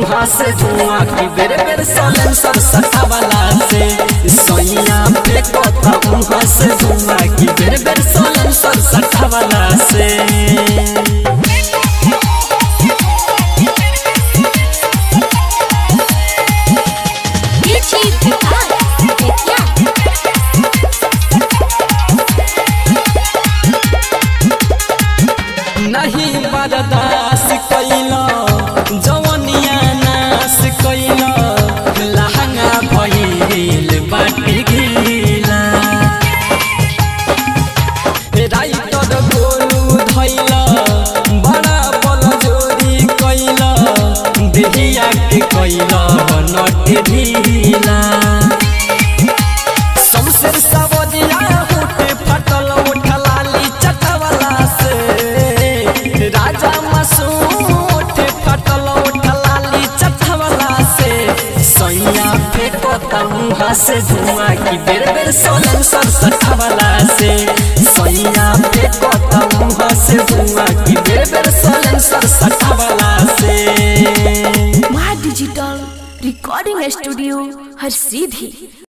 मुहा से धुआं की बेर बेर सलेंसर सटावला से सैया फेंकता मुहा से धुआं की बेर बेर सलेंसर सटावला से DJ Vikas Vidya. नहीं बर्दाश्त कैला जवनिया नाश कैला लहंगा भइल बाटी गीला राइटर गोलू धैला बड़ा बल जोरी कैला देहिया के कैला नट ढीला शमशेर सवदिया होटे फटल उठलाली चटवला से राजा मासूम होटे फटल उठलाली चटवला से सैया फेंकता मुहा से धुआं की बेर बेर सोलन सर सटवला से सैया फेंकता मुहा से धुआं की बेर बेर सोलन सर सटवला से माँ डिजिटल रिकॉर्डिंग स्टूडियो हर सीधी